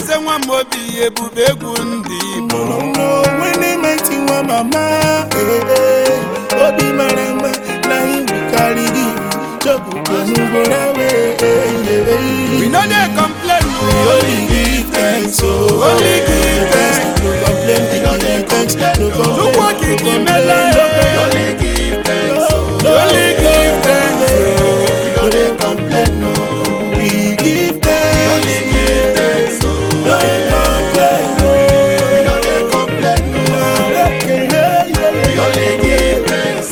eze nwa m obi ebube egwu ndị igbo onwe mighty nwa mama eh, eh. obi mara mma na iwu karịrị chọpụtanugoro we no dey complain o Only give thanks, oh. Only give thanks. No complain, we no give thanks. No complain, Chukwu okike mele only give thanks only give thanks no dey complain, no. We give thanks. only give thanks No complain, no. We no dey complain, no. Okay, yeah, yeah, yeah. only give thanks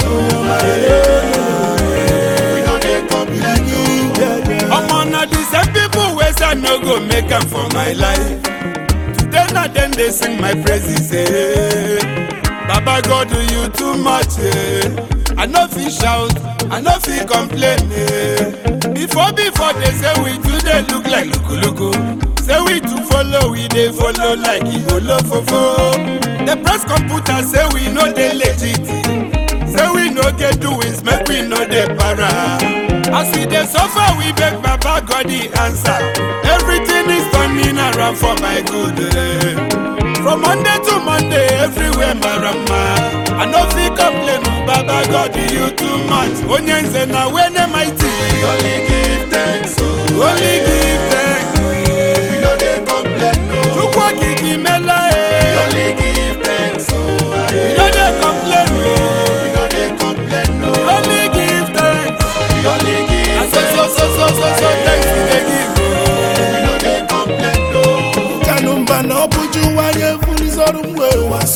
We no dey complain, no. Yeah, yeah. omo na the same people wey say i no go make am for my life today na dem dey sing my praises eh. baba god do you too much eh. i no fit shout i no fit complain eh. before before they say we too dey look like lukuluku say we too follow we dey follow like igolofofo the press computer say we no dey legit. say we no get doings make we no dey para as we dey suffer we beg baba god the answer everything is turning around for my good eh. from monday to monday everywhere marama i no fit complain o baba god you too much onye nze na wene mighty only give thanks o only give thanks We no dey complain, no. chukwu okike mela eh Only give thanks, oh. we no dey complain o We no dey complain, no. only give thanks. We only give I so so so so so so thanks we dey give o. We no dey complain, no. Kanumba na ọ bụ Jụwa ya efurizọrụ mgbe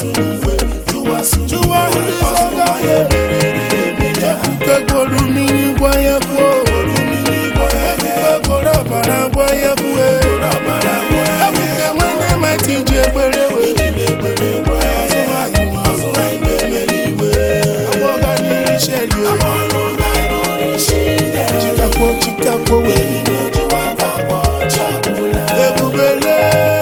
Jụwa hụrizọga ya Ekwuke gworo mmiri gwa ya kwuo Ekwuke gworo ọbara gwa ya kwuo Ekwuke nwanne mati ji ekpere wee Agbọga n'iru sheri Chikakwo chikakwo wee Ebubele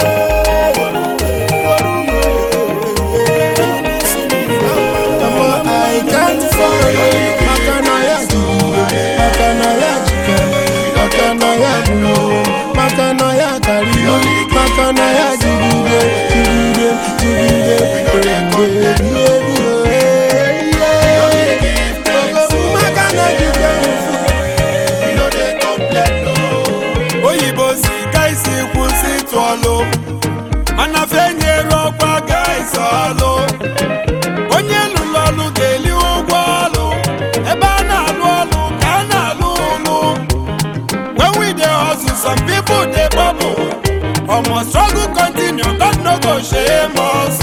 Mama, I can't follow Makanaya jigide Makanaya jikere Makanaya bulo Makanaya kariyo Makanaya jigide Jigide Jigide Jigide oyibo si ka isi kwụsị ịtụ ọlụ mana fenyere ọkwa ga isi ọlụ onye lụrụ ọlụ ga-eli ụgwọ ọlụ ebe a na-alụ ọlụ ka a na-alụ ụlụ when we dey hustle some people dey bubble omo struggle continue god no go shame us